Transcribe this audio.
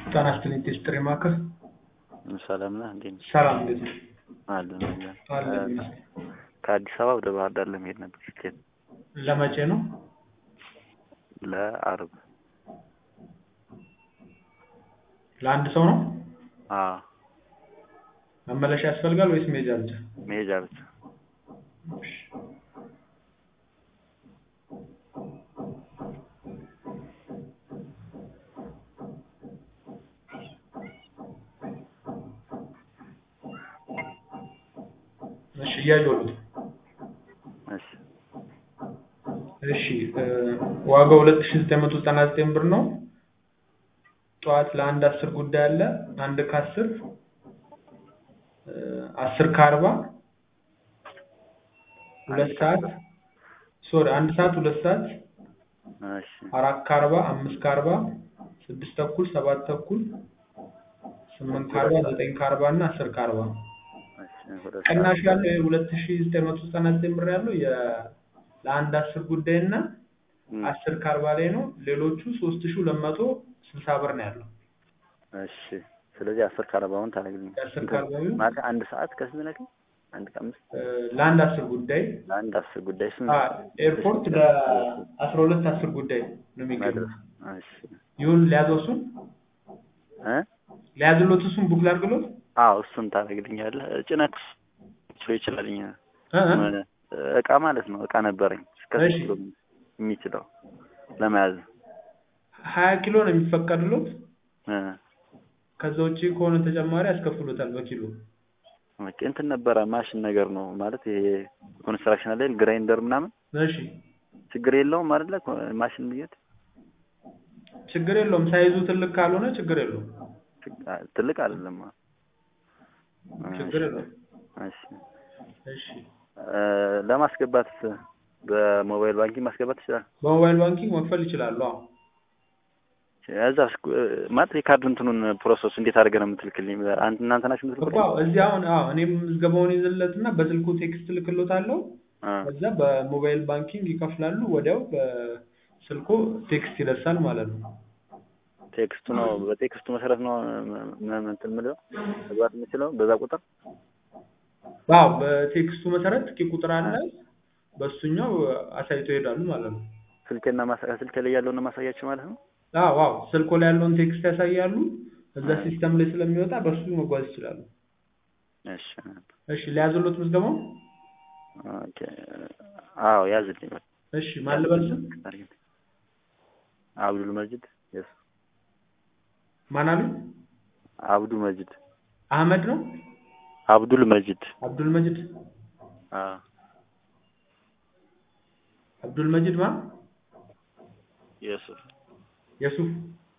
ጤና ይስጥልኝ ጥሪ ማዕከል ሰላም ነህ? እንዴት ነህ? ሰላም እንዴት ነህ? አለን አለን። አለን ይመስገን። ከአዲስ አበባ ወደ ባህር ዳር ለመሄድ ነበር ትኬት ለመቼ ነው? ለአርብ። ለአንድ ሰው ነው? አዎ መመለሻ ያስፈልጋል ወይስ መሄጃ ብቻ? መሄጃ ብቻ። እሺ። እሺ እያየሁት ነው። እሺ እሺ እ ዋጋው ሁለት ሺህ ዘጠኝ መቶ ዘጠና ዘጠኝ ብር ነው። ጠዋት ለአንድ አስር ጉዳይ አለ። አንድ ከአስር እ አስር ከአርባ ሁለት ሰዓት ሶሪ አንድ ሰዓት ሁለት ሰዓት እሺ አራት ከአርባ አምስት ከአርባ ስድስት ተኩል ሰባት ተኩል ስምንት ከአርባ ዘጠኝ ከአርባ እና አስር ከአርባ እሺ ሁለት ቅናሽ ሰዓት ያለው የሁለት ሺህ ዘጠኝ መቶ ዘጠና ዘጠኝ ብር ያለው የ ለአንድ አስር ጉዳይ እና እም፣ አስር ከአርባ ላይ ነው። ሌሎቹ ሶስት ሺህ ሁለት መቶ ስልሳ ብር ነው ያለው። እሺ ስለዚህ አስር ከአርባውን ታደርግልኝ የአስር ከአርባው ማለት አንድ ሰዓት ከስንት ነበር? አንድ ከአምስት እ ለአንድ አስር ጉዳይ ለአንድ አስር ጉዳይ ስንት? አ ኤርፖርት ለአስራ ሁለት አስር ጉዳይ ነው የሚገኘው። መድረስ። እሺ ይሁን ሊያዘው እሱን እ ሊያዝሎት እሱን ቡክ ላድርግሎት አዎ እሱን ታደርግልኛለህ። ጭነት ሊችል ይችላልኝ እ እ እቃ ማለት ነው። እቃ ነበረኝ እስከ እሺ። ኪሎ የሚችለው ለመያዝ ሀያ ኪሎ ነው የሚፈቀድሎት። እ ከዛ ውጭ ከሆነ ተጨማሪ ያስከፍሎታል በኪሎ። ኦኬ እንትን ነበረ ማሽን ነገር ነው ማለት ይሄ ኮንስትራክሽን ላይ ግራይንደር ምናምን እሺ ችግር የለውም አይደለ? ኮ- ማሽን ብዬት ችግር የለውም። ሳይዙ ትልቅ ካልሆነ ችግር የለውም። ትልቅ አይደለም። ችግር የለውም። እሺ እሺ እ ለማስገባት በሞባይል ባንኪንግ ማስገባት ትችላለህ? በሞባይል ባንኪንግ መክፈል ይችላሉ። አዎ እዛ ማለት የካርድ እንትኑን ፕሮሰስ እንዴት አድርገህ ነው የምትልክልኝ? አንተ እናንተ ናችሁ እኮ የምትልኩልኝ? አዎ፣ እዚህ አሁን አዎ እኔም ምዝገባውን ይዘለትና በስልኩ ቴክስት ልክሎታለሁ። አ ከዛ በሞባይል ባንኪንግ ይከፍላሉ። ወዲያው በስልኩ ቴክስት ይደርሳል ማለት ነው። ቴክስቱ ነው በቴክስቱ መሰረት ነው ም- ም- እንትን የምለው መግባት የምችለው በዛ ቁጥር አዎ በቴክስቱ መሰረት ቂ ቁጥር አለ። በሱኛው አሳይቶ ይሄዳሉ ማለት ነው። ስልኬና ማሳ ስልኬ ላይ ያለውን ነው ማሳያችሁ ማለት ነው። አዎ አዎ ስልኮ ላይ ያለውን ቴክስት ያሳያሉ። እዛ ሲስተም ላይ ስለሚወጣ በሱ መጓዝ ይችላሉ። እሺ እሺ ሊያዝሎት ምዝገባው? ኦኬ አዎ ያዝልኝ በቃ እሺ ማን ልበል ስም? አብዱል መጂድ የስ ማን አሉኝ? አብዱል መጂድ አህመድ ነው? አብዱል መጂድ አብዱል መጂድ አ አብዱል መጂድ ማ? የሱፍ የሱፍ